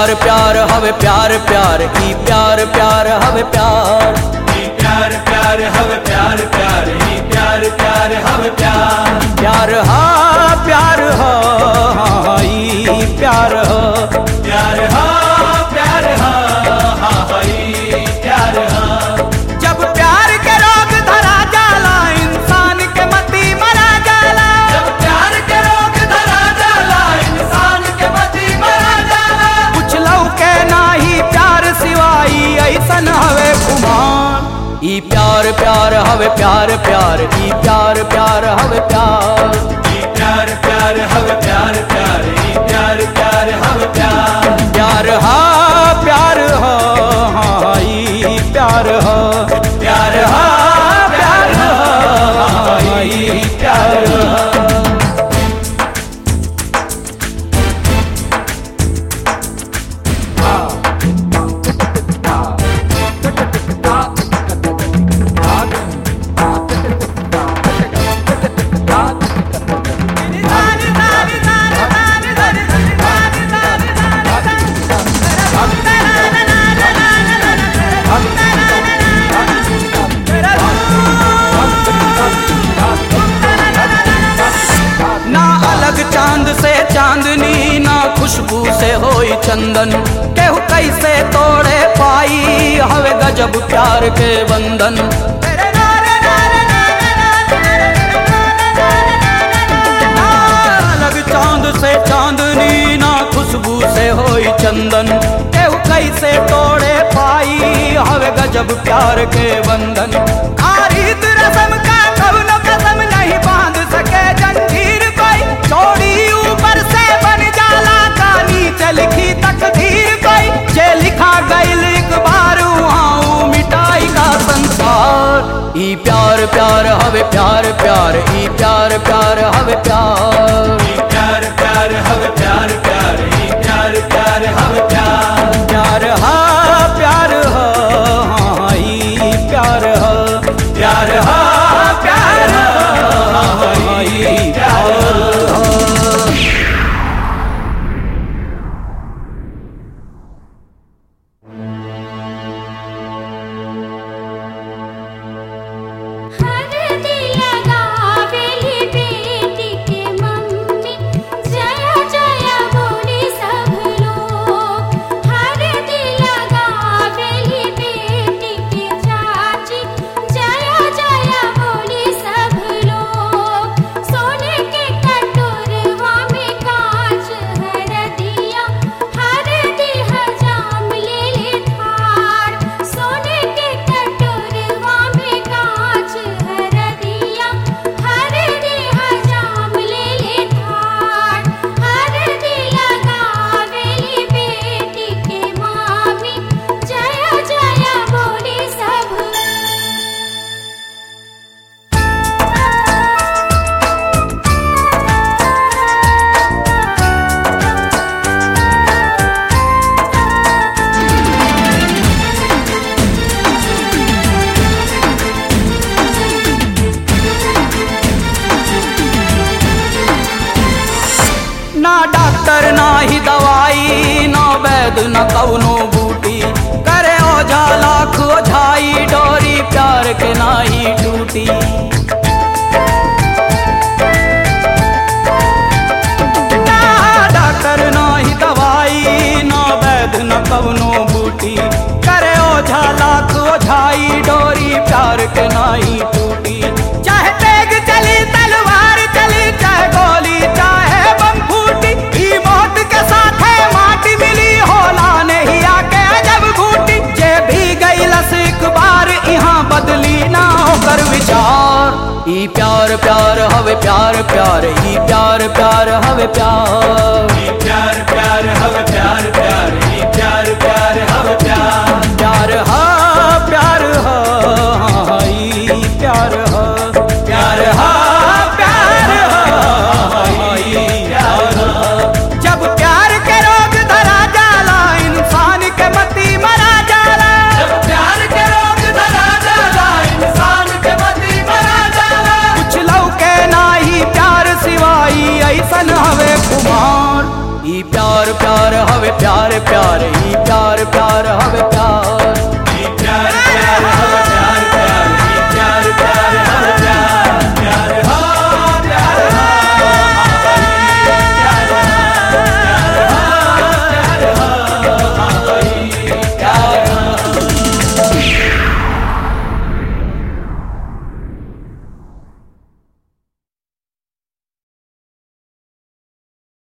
प्यार प्यार हवे प्यार प्यार ई प्यार प्यार हवे प्यार ई प्यार प्यार हवे प्यार प्यार ई प्यार प्यार हवे प्यार प्यार हा प्यार हा हाँ, ई प्यार हा प्यार हा प्यार हा हा हा ई प्यार हा जब प्यार के रोग धरा जाला इंसान के मती मरा जाला जब प्यार के रोग धरा जाला इंसान के मती मरा जाला कुछ लौके नाही प्यार सिवाई ऐसन हवे खुमान ई प्यार प्यार हवे प्यार प्यार ई प्यार प्यार हवे प्यार ई प्यार प्यार हवे प्यार प्यार ई प्यार प्यार हवे प्यार प्यार हा प्यार हा हाँ, ई प्यार हा प्यार हा प्यार हा हा ई प्यार हा ना अलग चांद से चांदनी ना खुशबू से होई चंदन केहू कैसे तोड़े पाई हवे गजब प्यार के बंधन ना अलग चांद से चांदनी ना खुशबू से होई चंदन केहू कैसे तोड़े पाई हवे गजब प्यार के बंधन आरित रसम का कौनो कसम नहीं बांध सके जंजीर कोई चोरी ऊपर से बन जाला का नीचे लिखी तकदीर कोई जे लिखा गईल एक बार वहाँ मिटाई का संसार ई प्यार प्यार हवे प्यार प्यार ई प्यार प्यार हवे प्यार ई प्यार प्यार हवे प्यार प्यार ई प्यार प्यार हवे प्यार प्यार हा प्यार हा हाँ, ई प्यार हा प्यार हा प्यार हा हा ई प्यार हा हर दिल गावेली बेटी के मम्मी जय जय बोली सब लोग हर दिल गावेली बेटी के चाची जय जय बोली सब लोग सोने के कटोरवा में कांच हर दिया हर दिह जाम ले ले थार सोने के कटोरवा में कांच हर दिया हर दिह जाम ले ले थार हर दिया गावेली बेटी के मामी जय जय बोली सब ना डॉक्टर ना ही दवाई ना वैद न कौनो बूटी करे ओझा लाख ओझाई डोरी प्यार के ना ही टूटी ना डॉक्टर ना ही दवाई ना वैद न कौनो बूटी करे ओझा लाख ओझाई डोरी प्यार के ना ही टूटी चाहे तेग चली तलवार चली चाहे गोली चाहे बम फूटी ई मौत के साथ है माटी मिली होला नहीं आके जब घूटी जे भी गई लस एक बार यहाँ बदली ना होकर विचार ई प्यार प्यार हवे प्यार प्यार ई प्यार प्यार हवे प्यार ई प्यार प्यार हवे प्यार प्यार ई प्यार प्यार हवे प्यार प्यार हा प्यार हा हाँ, ई प्यार हा प्यार हा प्यार हा ई प्यार हा जब प्यार के रोग धरा जाला इंसान के मती मरा जाला जब प्यार के रोग धरा जाला इंसान के मती मरा जाला कुछ लौके नाही प्यार सिवाई ऐसन हवे कुमार ई प्यार प्यार हवे प्यार प्यार